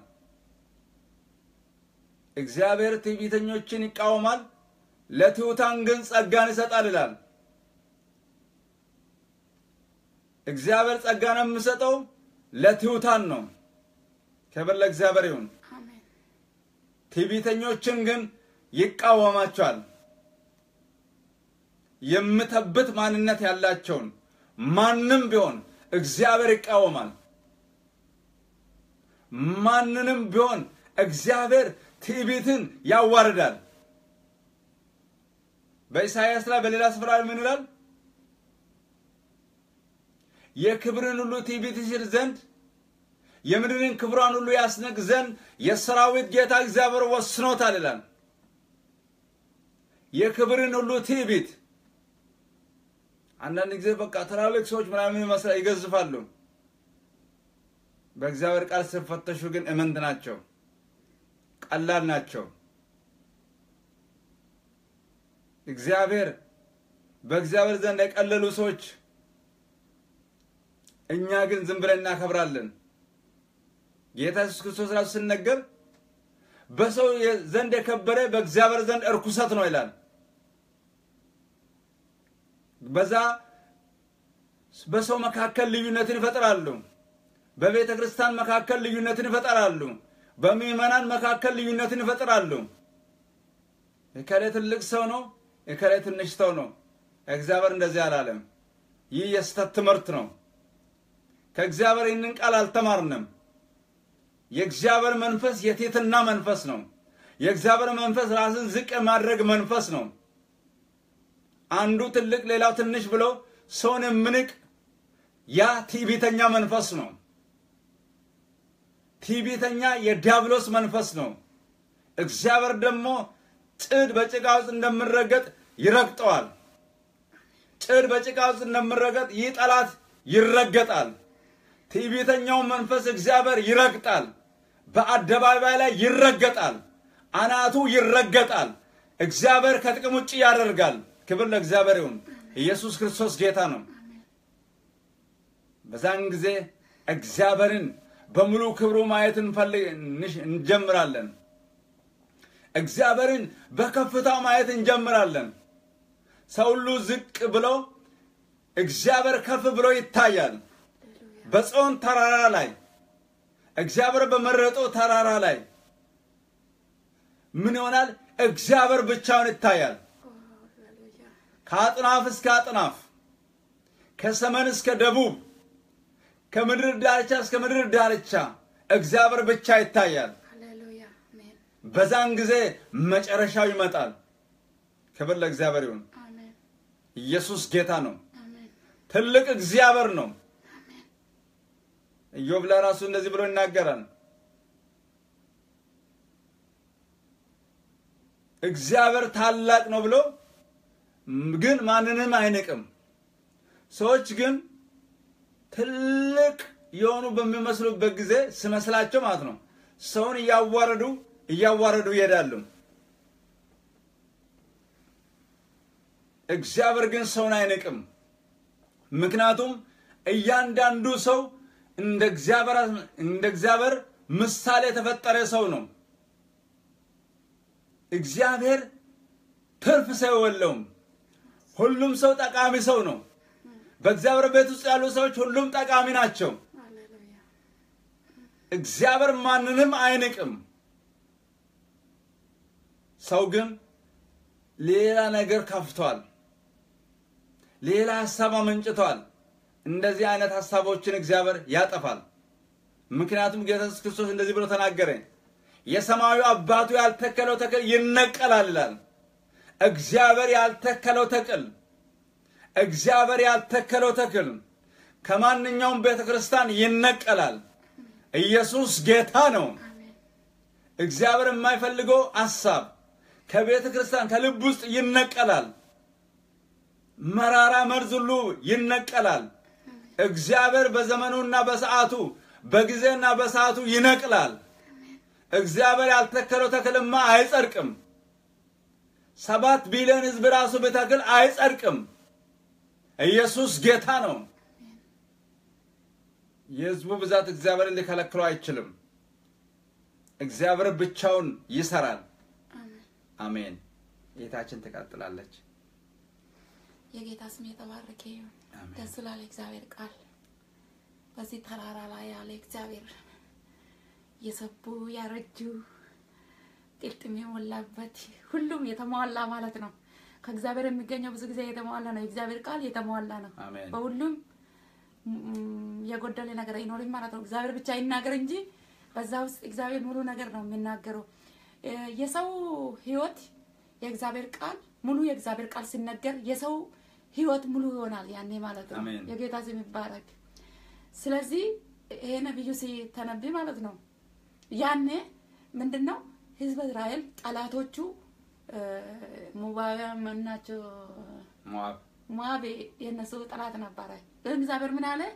እግዚአብሔር ትዕቢተኞችን ይቃወማል፣ ለትሑታን ግን ጸጋን ይሰጣል ይላል። እግዚአብሔር ጸጋን የሚሰጠው ለትሑታን ነው። ክብር ለእግዚአብሔር ይሁን። አሜን ትዕቢተኞችን ግን ይቃወማቸዋል። የምተብት ማንነት ያላቸውን ማንም ቢሆን እግዚአብሔር ይቃወማል። ማንንም ቢሆን እግዚአብሔር ትዕቢትን ያዋርዳል። በኢሳይያስ ላይ በሌላ ስፍራ ምን ይላል? የክብርን ሁሉ ትዕቢት ይሽር ዘንድ የምድርን ክብሯን ሁሉ ያስንቅ ዘንድ የሰራዊት ጌታ እግዚአብሔር ወስኖታል ይላል። የክብርን ሁሉ ትዕቢት አንዳንድ ጊዜ በቃ ትላልቅ ሰዎች ምናምን ይመስላል ይገዝፋሉ። በእግዚአብሔር ቃል ሲፈተሹ ግን እምንት ናቸው። ቀላል ናቸው። እግዚአብሔር በእግዚአብሔር ዘንድ የቀለሉ ሰዎች፣ እኛ ግን ዝም ብለን እናከብራለን። ጌታ ኢየሱስ ክርስቶስ ራሱ ሲነገር በሰው ዘንድ የከበረ በእግዚአብሔር ዘንድ እርኩሰት ነው ይላል። በዛ በሰው መካከል ልዩነትን ይፈጥራሉ። በቤተ ክርስቲያን መካከል ልዩነትን ይፈጥራሉ። በምዕመናን መካከል ልዩነትን ይፈጥራሉ። የከሌ ትልቅ ሰው ነው፣ የከሌ ትንሽ ሰው ነው። እግዚአብሔር እንደዚህ አላለም። ይህ የስተት ትምህርት ነው። ከእግዚአብሔር ይህንን ቃል አልተማርንም። የእግዚአብሔር መንፈስ የትሕትና መንፈስ ነው። የእግዚአብሔር መንፈስ ራስን ዝቅ የማድረግ መንፈስ ነው። አንዱ ትልቅ ሌላው ትንሽ ብሎ ሰውን የምንቅ ያ ትዕቢተኛ መንፈስ ነው። ትዕቢተኛ የዲያብሎስ መንፈስ ነው። እግዚአብሔር ደግሞ ጭድ በጭቃ ውስጥ እንደምረገጥ ይረግጠዋል። ጭድ በጭቃ ውስጥ እንደምረገጥ ይህ ጠላት ይረገጣል። ትዕቢተኛው መንፈስ እግዚአብሔር ይረግጣል። በአደባባይ ላይ ይረገጣል። አናቱ ይረገጣል። እግዚአብሔር ከጥቅም ውጭ ያደርጋል። ክብር ለእግዚአብሔር ይሁን። ኢየሱስ ክርስቶስ ጌታ ነው። በዛን ጊዜ እግዚአብሔርን በሙሉ ክብሩ ማየት እንፈልግ እንጀምራለን። እግዚአብሔርን በከፍታው ማየት እንጀምራለን። ሰው ሁሉ ዝቅ ብሎ እግዚአብሔር ከፍ ብሎ ይታያል። በጽዮን ተራራ ላይ እግዚአብሔር በመረጠው ተራራ ላይ ምን ይሆናል? እግዚአብሔር ብቻውን ይታያል። ከአጥናፍ እስከ አጥናፍ፣ ከሰሜን እስከ ደቡብ፣ ከምድር ዳርቻ እስከ ምድር ዳርቻ እግዚአብሔር ብቻ ይታያል። ሃሌሉያ አሜን በዛን ጊዜ መጨረሻው ይመጣል። ክብር ለእግዚአብሔር ይሁን። አሜን ኢየሱስ ጌታ ነው። አሜን ትልቅ እግዚአብሔር ነው። ኢዮብ ለራሱ እንደዚህ ብሎ ይናገራል። እግዚአብሔር ታላቅ ነው ብሎ ግን ማንንም አይንቅም። ሰዎች ግን ትልቅ የሆኑ በሚመስሉበት ጊዜ ስመስላቸው ማለት ነው ሰውን እያዋረዱ እያዋረዱ ይሄዳሉ። እግዚአብሔር ግን ሰውን አይንቅም። ምክንያቱም እያንዳንዱ ሰው እንደ እግዚአብሔር እንደ እግዚአብሔር ምሳሌ የተፈጠረ ሰው ነው። እግዚአብሔር ትርፍ ሰው የለውም። ሁሉም ሰው ጠቃሚ ሰው ነው። በእግዚአብሔር ቤት ውስጥ ያሉ ሰዎች ሁሉም ጠቃሚ ናቸው። ሃሌሉያ እግዚአብሔር ማንንም አይንቅም። ሰው ግን ሌላ ነገር ከፍቷል። ሌላ ሀሳብ አመንጭቷል። እንደዚህ አይነት ሀሳቦችን እግዚአብሔር ያጠፋል። ምክንያቱም ጌታ ኢየሱስ ክርስቶስ እንደዚህ ብሎ ተናገረ፣ የሰማዩ አባቱ ያልተከለው ተክል ይነቀላል ይላል። እግዚአብሔር ያልተከለው ተክል እግዚአብሔር ያልተከለው ተክል ከማንኛውም ቤተ ክርስቲያን ይነቀላል። ኢየሱስ ጌታ ነው። አሜን እግዚአብሔር የማይፈልገው ሀሳብ ከቤተ ክርስቲያን ከልብ ውስጥ ይነቀላል። መራራ መርዝ ሁሉ ይነቀላል። እግዚአብሔር በዘመኑና በሰዓቱ በጊዜና በሰዓቱ ይነቅላል። እግዚአብሔር ያልተከለው ተክልማ አይጸድቅም። ሰባት ቢሊዮን ሕዝብ ራሱ ብተክል አይጸድቅም። ኢየሱስ ጌታ ነው። የሕዝቡ ብዛት እግዚአብሔርን ሊከለክለው አይችልም። እግዚአብሔር ብቻውን ይሰራል። አሜን አሜን። ጌታችን ትቀጥላለች። የጌታ ስም የተባረከ ይሁን። አሜን። ደስ ላለ እግዚአብሔር ቃል በዚህ ተራራ ላይ ያለ እግዚአብሔር የሰቡ ያረጁ ጥልጥም የሞላበት ሁሉም የተሟላ ማለት ነው። ከእግዚአብሔር የሚገኘው ብዙ ጊዜ የተሟላ ነው። የእግዚአብሔር ቃል የተሟላ ነው። አሜን። በሁሉም ም፣ የጎደለ ነገር አይኖርም ማለት ነው። እግዚአብሔር ብቻ ይናገር እንጂ በዛ ውስጥ እግዚአብሔር ሙሉ ነገር ነው የሚናገረው። እ፣ የሰው ሕይወት የእግዚአብሔር ቃል ሙሉ የእግዚአብሔር ቃል ሲነገር የሰው ሕይወት ሙሉ ይሆናል ያኔ ማለት ነው። አሜን። የጌታ ስም ይባረክ። ስለዚህ ይሄ ነቢዩ ሲተነብይ ማለት ነው ያኔ ምንድን ነው ህዝበ እስራኤል ጠላቶቹ ሙባውያን ናቸው። ሞዓብ ሞዓብ የእነሱ ጠላት ነበረ። ግን እግዚአብሔር ምን አለ?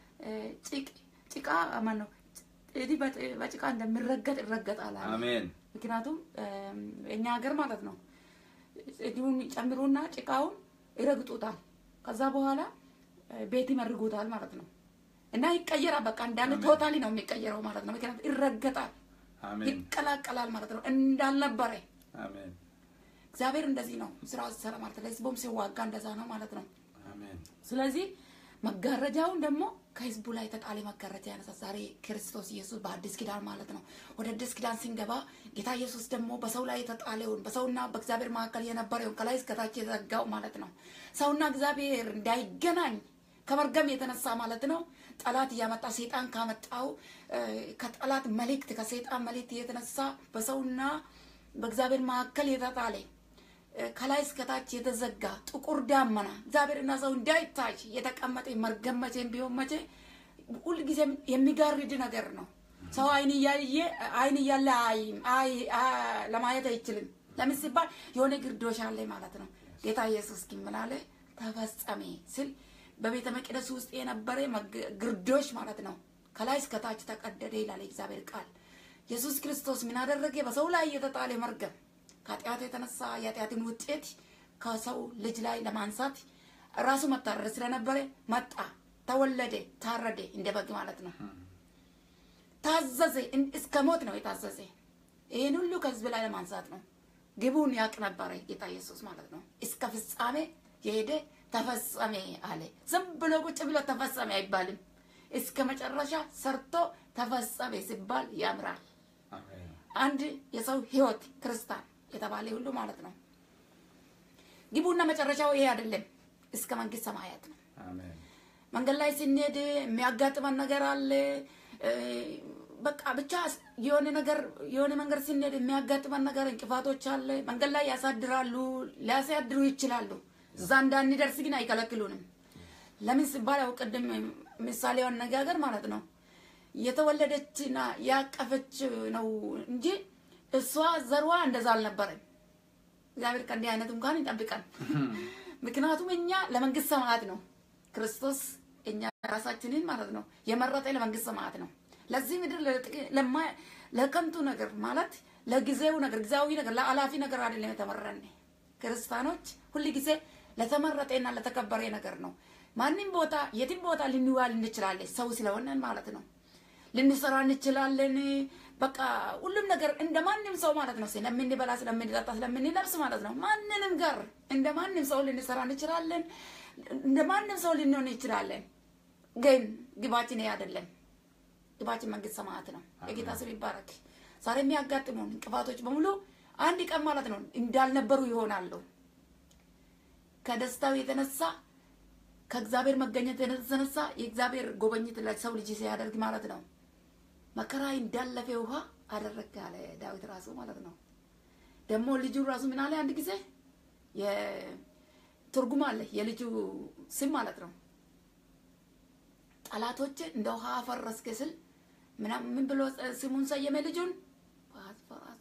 ጭቅ ጭቃ ማን ነው እንዲህ በጭ- በጭቃ እንደሚረገጥ ይረገጣል አለ። አሜን ምክንያቱም እኛ ሀገር ማለት ነው እንዲሁን ጨምሩና ጭቃውን ይረግጡታል። ከዛ በኋላ ቤት ይመርጉታል ማለት ነው እና ይቀየራል። በቃ እንዳለ አሜን። ቶታሊ ነው የሚቀየረው ማለት ነው። ምክንያቱም ይረገጣል፣ አሜን ይቀላቀላል ማለት ነው እንዳልነበረ አሜን እግዚአብሔር እንደዚህ ነው ስራው ሲሰራ ማለት ነው። ለህዝቡም ሲዋጋ እንደዛ ነው ማለት ነው። አሜን ስለዚህ መጋረጃውን ደግሞ ከህዝቡ ላይ ተጣለ መጋረጃ ያነሳ ዛሬ ክርስቶስ ኢየሱስ በአዲስ ኪዳን ማለት ነው። ወደ አዲስ ኪዳን ስንገባ ጌታ ኢየሱስ ደግሞ በሰው ላይ የተጣለውን በሰውና በእግዚአብሔር መካከል የነበረውን ከላይ እስከታች የተዘጋው ማለት ነው ሰውና እግዚአብሔር እንዳይገናኝ ከመርገም የተነሳ ማለት ነው ጠላት እያመጣ ሴጣን ካመጣው እ፣ ከጠላት መልእክት ከሴጣን መልእክት የተነሳ በሰውና በእግዚአብሔር መካከል የተጣለ ከላይ እስከታች የተዘጋ ጥቁር ዳመና እግዚአብሔርና ሰው እንዳይታይ የተቀመጠ መርገም መቼም ቢሆን መቼ ሁልጊዜም የሚጋርድ ነገር ነው። ሰው አይን እያየ አይን እያለ አይም አይ አ- ለማየት አይችልም። ለምን ሲባል የሆነ ግርዶሽ አለ ማለት ነው። ጌታ ኢየሱስ ግን ምን አለ? ተፈጸሜ ስል በቤተ መቅደስ ውስጥ የነበረ መግ- ግርዶሽ ማለት ነው ከላይ እስከታች ተቀደደ ይላል የእግዚአብሔር ቃል። ኢየሱስ ክርስቶስ ምን አደረገ? በሰው ላይ የተጣለ መርገም ከኃጢአት የተነሳ የኃጢአትን ውጤት ከሰው ልጅ ላይ ለማንሳት ራሱ መታረድ ስለነበረ መጣ፣ ተወለደ፣ ታረደ እንደ በግ ማለት ነው። ታዘዘ፣ እን- እስከ ሞት ነው የታዘዘ። ይህን ሁሉ ከህዝብ ላይ ለማንሳት ነው። ግቡን ያቅ ነበረ ጌታ ኢየሱስ ማለት ነው። እስከ ፍጻሜ የሄደ ተፈጸሜ አለ። ዝም ብሎ ቁጭ ብሎ ተፈጸሜ አይባልም። እስከ መጨረሻ ሰርቶ ተፈጸሜ ሲባል ያምራል። አሜን አንድ የሰው ህይወት ክርስቲያን የተባለ ሁሉ ማለት ነው። ግቡና መጨረሻው ይሄ አይደለም፣ እስከ መንግስት ሰማያት ነው። አሜን መንገድ ላይ ስንሄድ የሚያጋጥመን ነገር አለ። እ፣ በቃ ብቻ የሆነ ነገር የሆነ መንገድ ስንሄድ የሚያጋጥመን ነገር እንቅፋቶች አለ። መንገድ ላይ ያሳድራሉ፣ ሊያሳድሩ ይችላሉ። እዛ እንዳንደርስ ግን አይከለክሉንም። ለምን ሲባል ያው ቅድም ምሳሌው አነጋገር ማለት ነው የተወለደችና ያቀፈች ነው እንጂ እሷ ዘርዋ እንደዛ አልነበረም። እግዚአብሔር ከእንዲህ አይነት እንኳን ይጠብቀን። ምክንያቱም እኛ ለመንግስት ሰማያት ነው ክርስቶስ እኛ ራሳችንን ማለት ነው የመረጠ ለመንግስት ሰማያት ነው። ለዚህ ምድር ለጥቂ- ለማ- ለከንቱ ነገር ማለት ለጊዜው ነገር ጊዜያዊ ነገር ለአላፊ ነገር አይደለም የተመረን ክርስቲያኖች ሁል ጊዜ ለተመረጠና ለተከበረ ነገር ነው። ማንም ቦታ የትም ቦታ ልንዋል እንችላለን ሰው ስለሆነን ማለት ነው። ልንሰራ እንችላለን። በቃ ሁሉም ነገር እንደ ማንም ሰው ማለት ነው። ስለምንበላ፣ ስለምንጠጣ፣ ስለምንለብስ ማለት ነው። ማንንም ጋር እንደ ማንም ሰው ልንሰራ እንችላለን። እንደ ማንም ሰው ልንሆን እንችላለን። ግን ግባችን ይሄ አይደለም። ግባችን መንግስት ሰማያት ነው። የጌታ ስም ይባረክ። ዛሬ የሚያጋጥሙን እንቅፋቶች በሙሉ አንድ ቀን ማለት ነው እንዳልነበሩ ይሆናሉ። ከደስታው የተነሳ ከእግዚአብሔር መገኘት የተነሳ የእግዚአብሔር ጎበኝት ለሰው ልጅ ሲያደርግ ማለት ነው መከራ እንዳለፈ ውሃ አደረግ አለ ዳዊት ራሱ ማለት ነው። ደግሞ ልጁ ራሱ ምን አለ አንድ ጊዜ የትርጉም አለ የልጁ ስም ማለት ነው። ጠላቶች እንደ ውሃ አፈረስክ ስል ምናምን ምን ብሎ ስሙን ሰየመ ልጁን ፋስፈራስ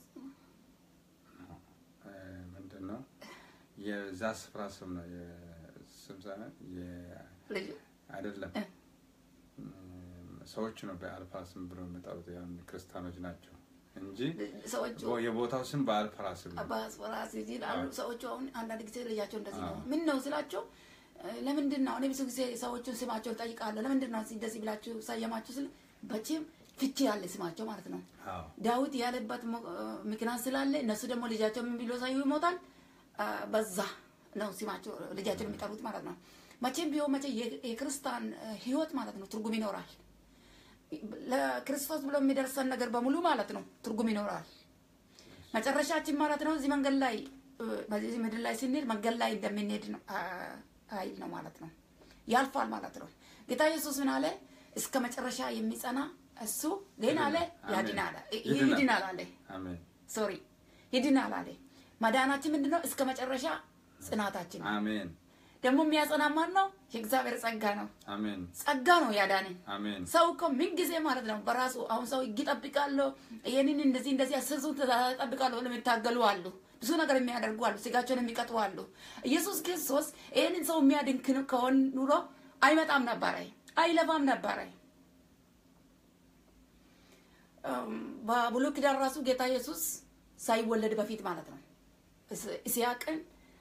እ፣ ምንድን ነው የዛ ስፍራ ስም ነው የስም ሳይሆን የ- ልጁ አይደለም እ። እም፣ ሰዎቹ ነው በአልፋ ስም ብሎ የሚጠሩት ያው ክርስቲያኖች ናቸው እንጂ ሰዎቹ ቦ- የቦታው ስም በአልፈራ ስም ነው። በአስፈራስ ይላሉ ሰዎቹ። አሁን አንዳንድ ጊዜ ልጃቸው እንደዚህ ነው። አዎ። ምን ነው ስላቸው እ፣ ለምንድን ነው እኔ ብዙ ጊዜ ሰዎቹን ስማቸውን ጠይቃለሁ። ለምንድን ነው እንደዚህ ብላችሁ ሰየማችሁ ስል በቺም ፍቺ ያለ ስማቸው ማለት ነው። አዎ ዳዊት ያለበት ሞ- ምክንያት ስላለ እነሱ ደግሞ ልጃቸው ምን ብሎ ሳዩ ይሞታል። አ፣ በዛ ነው ስማቸው ልጃቸውን የሚጠሩት ማለት ነው። መቼም ቢሆን መቼ የ- የክርስቲያን እ፣ ህይወት ማለት ነው ትርጉም ይኖራል። ለክርስቶስ ብሎ የሚደርሰን ነገር በሙሉ ማለት ነው ትርጉም ይኖራል። መጨረሻችን ማለት ነው እዚህ መንገድ ላይ እ፣ በዚህ ምድር ላይ ስንሄድ መንገድ ላይ እንደምንሄድ ነው አ፣ አይል ነው ማለት ነው። ያልፋል ማለት ነው። ጌታ ኢየሱስ ምን አለ? እስከ መጨረሻ የሚጸና እሱ ግን አለ አሜን። ያድናል፣ ይድናል። ይድናል አለ አሜን ሶሪ ይድናል አለ። መዳናችን ምንድን ነው? እስከ መጨረሻ ጽናታችን ነው። አሜን ደግሞ የሚያጸና ማን ነው? የእግዚአብሔር ጸጋ ነው። አሜን ጸጋ ነው ያዳንን። አሜን ሰው እኮ ምን ጊዜ ማለት ነው በራሱ አሁን ሰው ህግ ይጠብቃለሁ ይህንን እንደዚህ እንደዚህ አስርቱ ትእዛዛት እጠብቃለሁ ብለው የሚታገሉ አሉ። ብዙ ነገር የሚያደርጉ አሉ። ስጋቸውን የሚቀጡ አሉ። ኢየሱስ ክርስቶስ ይህንን ሰው የሚያድን ክን- ከሆን ኑሮ አይመጣም ነበረ፣ አይለፋም ነበረ። እም፣ በብሉይ ኪዳን ራሱ ጌታ ኢየሱስ ሳይወለድ በፊት ማለት ነው። ኢስሐቅን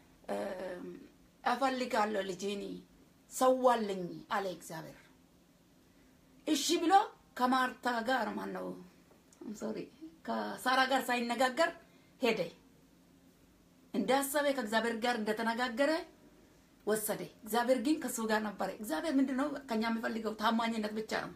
እፈልጋለሁ ልጄን ሰዋልኝ አለ እግዚአብሔር። እሺ ብሎ ከማርታ ጋር ማን ነው ሶሪ ከሳራ ጋር ሳይነጋገር ሄደ። እንዳሰበ ከእግዚአብሔር ጋር እንደተነጋገረ ወሰደ። እግዚአብሔር ግን ከሱ ጋር ነበረ። እግዚአብሔር ምንድን ነው ከኛ የሚፈልገው? ታማኝነት ብቻ ነው።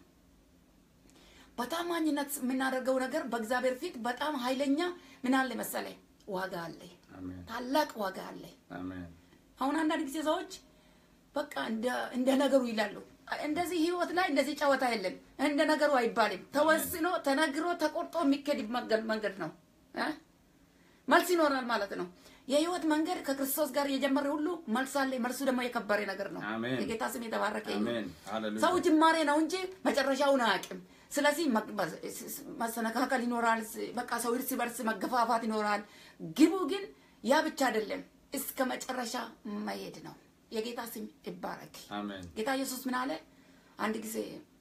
በታማኝነት የምናደርገው ነገር በእግዚአብሔር ፊት በጣም ኃይለኛ ምን አለ መሰለ ዋጋ አለ፣ አሜን ታላቅ ዋጋ አለ። አሜን አሁን አንዳንድ ጊዜ ሰዎች በቃ እንደ ነገሩ ይላሉ። እንደዚህ ህይወት ላይ እንደዚህ ጨዋታ የለም፣ እንደ ነገሩ አይባልም። ተወስኖ ተነግሮ ተቆርጦ የሚኬድ መንገድ ነው እ መልስ ይኖራል ማለት ነው። የህይወት መንገድ ከክርስቶስ ጋር የጀመረ ሁሉ መልስ አለ። መልሱ ደግሞ የከበረ ነገር ነው። አሜን። የጌታ ስም የተባረከ ይሁን። አሜን ሃሌሉያ ሰው ጅማሬ ነው እንጂ መጨረሻውን አያውቅም። ስለዚህ መሰነካከል ይኖራል። በቃ ሰው እርስ በርስ መገፋፋት ይኖራል። ግቡ ግን ያ ብቻ አይደለም፣ እስከ መጨረሻ መሄድ ነው። የጌታ ስም ይባረክ። አሜን ጌታ ኢየሱስ ምን አለ? አንድ ጊዜ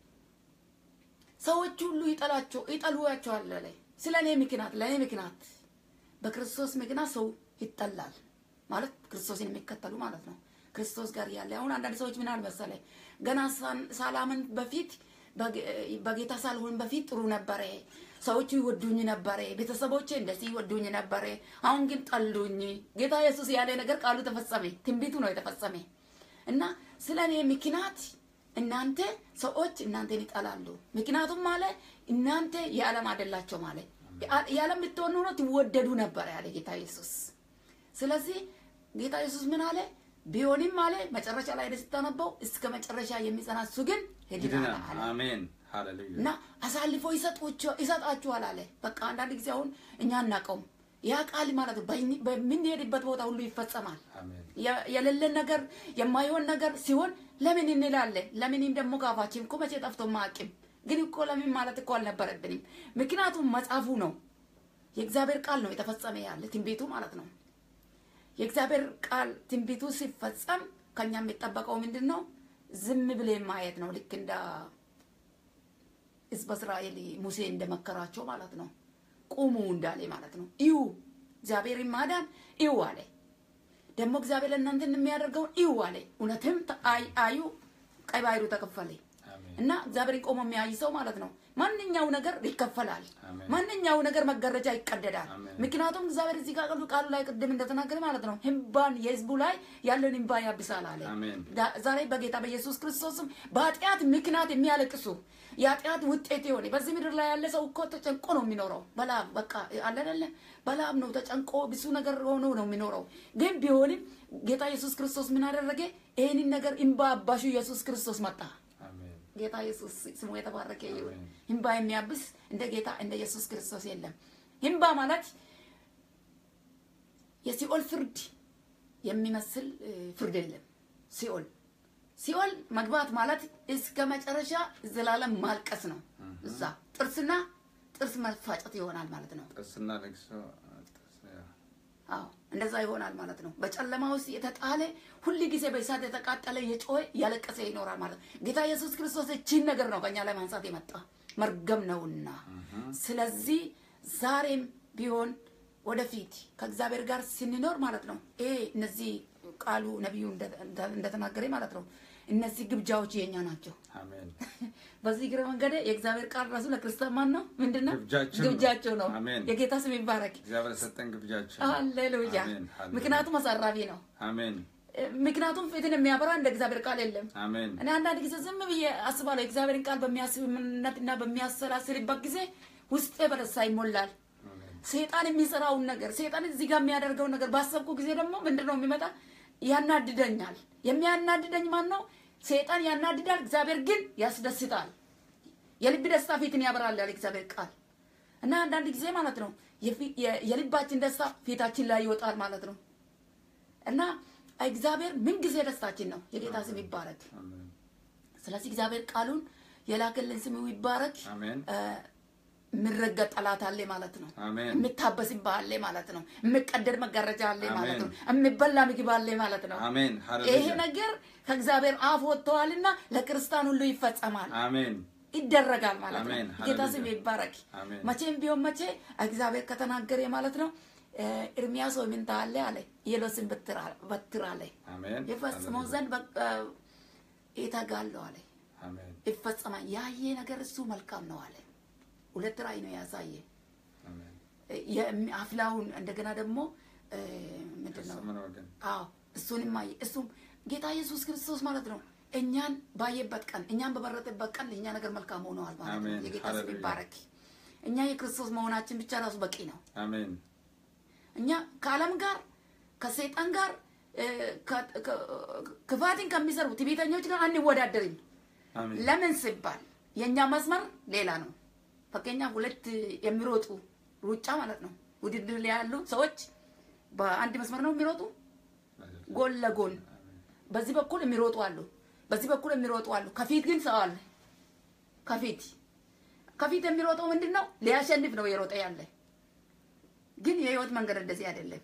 ሰዎች ሁሉ ይጠላቸው ይጠሉዋቸዋል አለ። ስለ እኔ ምክንያት ለእኔ ምክንያት በክርስቶስ ምክንያት ሰው ይጠላል ማለት ክርስቶስን የሚከተሉ ማለት ነው። ክርስቶስ ጋር ያለ አሁን አንዳንድ ሰዎች ምን አለ መሰለህ ገና ሳላምን በፊት በጌታ ሳልሆን በፊት ጥሩ ነበረ፣ ሰዎቹ ይወዱኝ ነበረ፣ ቤተሰቦቼ እንደዚህ ይወዱኝ ነበረ፣ አሁን ግን ጠሉኝ። ጌታ ኢየሱስ ያለ ነገር ቃሉ ተፈጸመ፣ ትንቢቱ ነው የተፈጸመ እና ስለ እኔ ምክንያት እናንተ ሰዎች እናንተን ይጠላሉ። ምክንያቱም ማለ እናንተ የዓለም አይደላቸው ማለ የዓለም ብትሆኑ ኖሮ ትወደዱ ነበር ያለ ጌታ ኢየሱስ። ስለዚህ ጌታ ኢየሱስ ምን አለ? ቢሆንም አለ መጨረሻ ላይ ስታነበው እስከ መጨረሻ የሚጸና እሱ ግን ይድናል ይድናል አለ አሜን ሃሌሉያ እና አሳልፎ ይሰጣችኋል አለ። በቃ አንዳንድ ጊዜ አሁን እኛ አናውቀውም። ያ ቃል ማለት ነው በኝ- በምንሄድበት ቦታ ሁሉ ይፈጸማል። አሜን የ- የሌለን ነገር የማይሆን ነገር ሲሆን ለምን እንላለን? ለምንም ደግሞ ካፋችን እኮ መቼ ጠፍቶ ማቅም ግን እኮ ለምን ማለት እኮ አልነበረብንም። ምክንያቱም መጽሐፉ ነው የእግዚአብሔር ቃል ነው የተፈጸመ ያለ ትንቢቱ ማለት ነው። የእግዚአብሔር ቃል ትንቢቱ ሲፈጸም ከኛ የሚጠበቀው ምንድን ነው? ዝም ብለን ማየት ነው። ልክ እንደ ሕዝበ እስራኤል ሙሴ እንደመከራቸው ማለት ነው። ቁሙ እንዳለ ማለት ነው። እዩ እግዚአብሔርን ማዳን እዩ አለ። ደግሞ እግዚአብሔር ለእናንተ የሚያደርገውን እዩ አለ። እውነትም አይ- አዩ፣ ቀይ ባህሩ ተከፈለ አሜን እና እግዚአብሔርን ቆሞ የሚያይ ሰው ማለት ነው ማንኛው ነገር ይከፈላል። አሜን። ማንኛው ነገር መጋረጃ ይቀደዳል። አሜን። ምክንያቱም እግዚአብሔር እዚህ ጋር ቃሉ ላይ ቅድም እንደተናገረ ማለት ነው ህንባን የህዝቡ ላይ ያለን ህንባ ያብሳል አለ። አሜን። ዳ- ዛሬ በጌታ በኢየሱስ ክርስቶስም በኃጢአት ምክንያት የሚያለቅሱ የኃጢአት ውጤት የሆነ በዚህ ምድር ላይ ያለ ሰው እኮ ተጨንቆ ነው የሚኖረው። በላብ በቃ አለ አይደለ? በላብ ነው ተጨንቆ ብዙ ነገር ሆኖ ነው የሚኖረው። ግን ቢሆንም ጌታ ኢየሱስ ክርስቶስ ምን አደረገ? ይህንን ነገር እምባ አባሹ ኢየሱስ ክርስቶስ መጣ። አሜን ጌታ ኢየሱስ ስሙ የተባረከ ይሁን። አሜን። ህንባ የሚያብስ እንደ ጌታ እንደ ኢየሱስ ክርስቶስ የለም። ህንባ ማለት የሲኦል ፍርድ የሚመስል እ, ፍርድ የለም። ሲኦል ሲኦል መግባት ማለት እስከ መጨረሻ ዘላለም ማልቀስ ነው። እዛ ጥርስና ጥርስ መፋጨት ይሆናል ማለት ነው። ጥርስና ለቅሶ ጥርስ አዎ እንደዛ ይሆናል ማለት ነው። በጨለማ ውስጥ የተጣለ ሁል ጊዜ በእሳት የተቃጠለ የጮኸ ያለቀሰ ይኖራል ማለት ነው። ጌታ ኢየሱስ ክርስቶስ እቺን ነገር ነው ከኛ ላይ ማንሳት የመጣ መርገም ነውና፣ ስለዚህ ዛሬም ቢሆን ወደፊት ከእግዚአብሔር ጋር ስንኖር ማለት ነው ይሄ እነዚህ ቃሉ ነቢዩ እንደ- እንደተናገረ ማለት ነው እነዚህ ግብዣዎች የኛ ናቸው። አሜን በዚህ ግረ መንገድ የእግዚአብሔር ቃል ራሱ ለክርስቲያን ማን ነው? ምንድን ነው? ግብዣችን ነው። ግብዣቸው ነው። አሜን። የጌታ ስም ይባረክ። እግዚአብሔር ሰጠን ግብዣችን ሃሌሉያ። አሜን ሃሌሉያ። ምክንያቱም አሳራፊ ነው። አሜን ምክንያቱም ፊትን የሚያበራ እንደ እግዚአብሔር ቃል የለም። አሜን እኔ አንዳንድ ጊዜ ዝም ብዬ አስባለሁ። የእግዚአብሔርን ቃል በሚያስብነትና በሚያሰላስልበት ጊዜ ውስጤ በደስታ ይሞላል። አሜን ሰይጣን የሚሰራውን ነገር ሰይጣን እዚህ ጋር የሚያደርገውን ነገር ባሰብኩ ጊዜ ደግሞ ምንድን ነው የሚመጣ? ያናድደኛል። የሚያናድደኝ ማን ነው? ሰይጣን ያናድዳል፣ እግዚአብሔር ግን ያስደስታል። የልብ ደስታ ፊትን ያበራል ያለ እግዚአብሔር ቃል እና አንዳንድ ጊዜ ማለት ነው የፊ- የ- የልባችን ደስታ ፊታችን ላይ ይወጣል ማለት ነው እና እግዚአብሔር ምን ጊዜ ደስታችን ነው። የጌታ ስም ይባረክ። አሜን ስለዚህ እግዚአብሔር ቃሉን የላከልን ስሙ ይባረክ። አሜን እ፣ የሚረገጥ ጠላት አለ ማለት ነው። አሜን የሚታበስብህ አለ ማለት ነው። የሚቀደድ መጋረጃ አለ ማለት ነው። አሜን። የሚበላ ምግብ አለ ማለት ነው። አሜን ይሄ ሃሌሉያ ነገር ከእግዚአብሔር አፍ ወጥተዋልና ለክርስቲያን ሁሉ ይፈጸማል። አሜን ይደረጋል ማለት ነው። አሜን። ጌታ ስም ሃሌሉያ። ይባረክ። አሜን። መቼም ቢሆን መቼ እግዚአብሔር ከተናገረ ማለት ነው። ኤርሚያስ ሆይ ምን ታያለህ አለ። የሎስን በትር አለ አሜን የፈጽመው ዘንድ በቃ ይተጋለሁ አለ። አሜን ይፈጸማል። ያየ ነገር እሱ መልካም ነው አለ። ሁለት ራእይ ነው ያሳየ አሜን የሚ- አፍላውን እንደገና ደግሞ እ፣ ምንድን ነው ከሰማነው ወገን አዎ እሱንም አየ። እሱም ጌታ ኢየሱስ ክርስቶስ ማለት ነው እኛን ባየበት ቀን እኛን በመረጠበት ቀን ለእኛ ነገር መልካም ሆነዋል ማለት ነው። አሜን። የጌታ ስም ሃሌሉያ። ይባረክ። እኛ የክርስቶስ መሆናችን ብቻ ራሱ በቂ ነው። አሜን እኛ ከዓለም ጋር ከሰይጣን ጋር እ፣ ከ- ከ- ክፋትን ከሚሰሩ ትዕቢተኞች ጋር አንወዳደርም። አሜን ለምን ሲባል የእኛ መስመር ሌላ ነው። በቀኛ ሁለት የሚሮጡ ሩጫ ማለት ነው። ውድድር ላይ ያሉ ሰዎች በአንድ መስመር ነው የሚሮጡ ጎን ለጎን በዚህ በኩል የሚሮጡ አሉ፣ በዚህ በኩል የሚሮጡ አሉ። ከፊት ግን ሰው አለ። ከፊት ከፊት የሚሮጠው ምንድን ነው? ሊያሸንፍ ነው የሮጠ ያለ። ግን የህይወት መንገድ እንደዚህ አይደለም።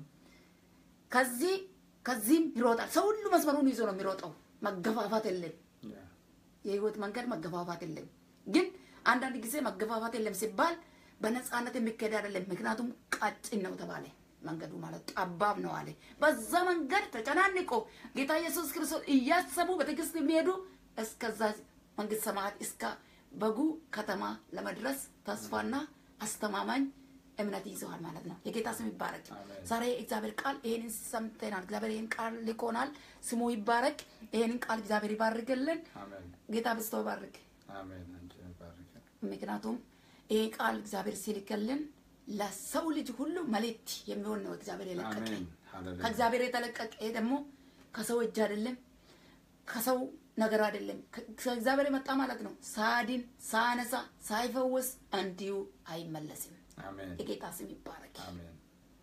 ከዚህ ከዚህም ይሮጣል። ሰው ሁሉ መስመሩን ይዞ ነው የሚሮጠው። መገፋፋት የለም። ያ የህይወት መንገድ መገፋፋት የለም። ግን አንዳንድ ጊዜ መገፋፋት የለም ሲባል በነፃነት የሚካሄድ አይደለም። ምክንያቱም ቀጭን ነው ተባለ መንገዱ ማለት ጠባብ ነው አለ። በዛ መንገድ ተጨናንቆ ጌታ ኢየሱስ ክርስቶስ እያሰቡ በትዕግስት የሚሄዱ እስከዛ መንግስት ሰማያት እስከ በጉ ከተማ ለመድረስ ተስፋና አስተማማኝ እምነት ይዘዋል ማለት ነው። የጌታ ስም ይባረክ። አሜን። ዛሬ እግዚአብሔር ቃል ይሄንን ሰምተናል። እግዚአብሔር ይሄን ቃል ልኮናል። ስሙ ይባረክ። ይሄንን ቃል እግዚአብሔር ይባርክልን። አሜን ጌታ በስቶ ባርክ። አሜን አንቺ ባርክ ምክንያቱም ይሄ ቃል እግዚአብሔር ሲልክልን ለሰው ልጅ ሁሉ መልእክት የሚሆን ነው። እግዚአብሔር የለቀቀ አሜን ሃሌሉያ ከእግዚአብሔር የተለቀቀ ይሄ ደግሞ ከሰው እጅ አይደለም፣ ከሰው ነገር አይደለም። ከ- ከእግዚአብሔር የመጣ ማለት ነው። ሳድን ሳነሳ ሳይፈውስ እንዲሁ አይመለስም። አሜን የጌታ ስም ይባረክ። አሜን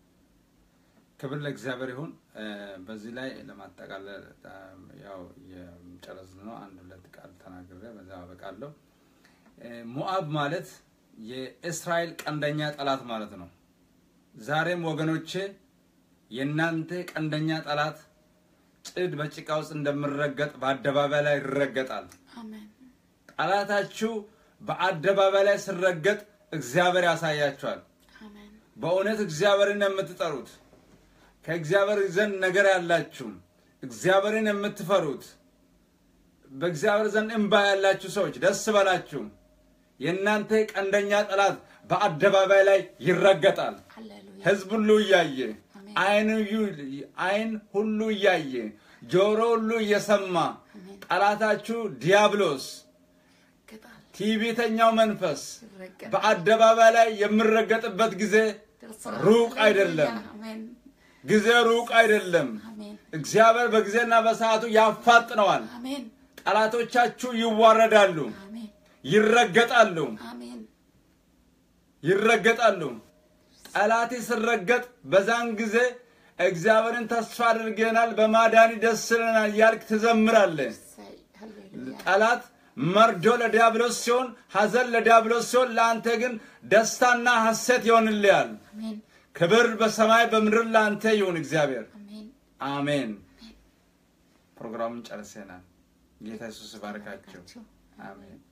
ክብር ለእግዚአብሔር ይሁን። እ፣ በዚህ ላይ ለማጠቃለል እ፣ ያው የጨረስ ነው። አንድ ሁለት ቃል ተናግሬ በዛ አበቃለሁ። እ፣ ሞአብ ማለት የእስራኤል ቀንደኛ ጠላት ማለት ነው። ዛሬም ወገኖቼ የእናንተ ቀንደኛ ጠላት ጭድ በጭቃ ውስጥ እንደምረገጥ በአደባባይ ላይ ይረገጣል። አሜን ጠላታችሁ በአደባባይ ላይ ሲረገጥ እግዚአብሔር ያሳያችኋል። አሜን በእውነት እግዚአብሔርን የምትጠሩት ከእግዚአብሔር ዘንድ ነገር ያላችሁ እግዚአብሔርን የምትፈሩት በእግዚአብሔር ዘንድ እንባ ያላችሁ ሰዎች ደስ በላችሁ። የእናንተ ቀንደኛ ጠላት በአደባባይ ላይ ይረገጣል። ሃሌሉያ ሕዝብ ሁሉ እያየ አሜን። አይን ዩ- አይን ሁሉ እያየ ጆሮ ሁሉ እየሰማ አሜን። ጠላታችሁ ዲያብሎስ ይረገጣል፣ ትዕቢተኛው መንፈስ ይረገጣል። በአደባባይ ላይ የሚረገጥበት ጊዜ ደርሰናል። ሩቅ አይደለም። ሃሌሉያ። አሜን ጊዜ ሩቅ አይደለም። አሜን እግዚአብሔር በጊዜና በሰዓቱ ያፋጥነዋል። አሜን ጠላቶቻችሁ ይዋረዳሉ፣ አሜን ይረገጣሉ፣ አሜን ይረገጣሉ። ጠላት ሲረገጥ በዛን ጊዜ እግዚአብሔርን ተስፋ አድርገናል፣ በማዳኒ ደስ ይለናል እያልክ ትዘምራለህ። እሰይ፣ ሃሌሉያ ጠላት መርዶ ለዲያብሎስ ሲሆን፣ ሐዘን ለዲያብሎስ ሲሆን፣ ለአንተ ግን ደስታና ሐሴት ይሆንልሃል። አሜን ክብር በሰማይ በምድር ለአንተ ይሁን እግዚአብሔር። አሜን አሜን። ፕሮግራሙን ጨርሰናል። ጌታ ኢየሱስ ይባርካችሁ። አሜን።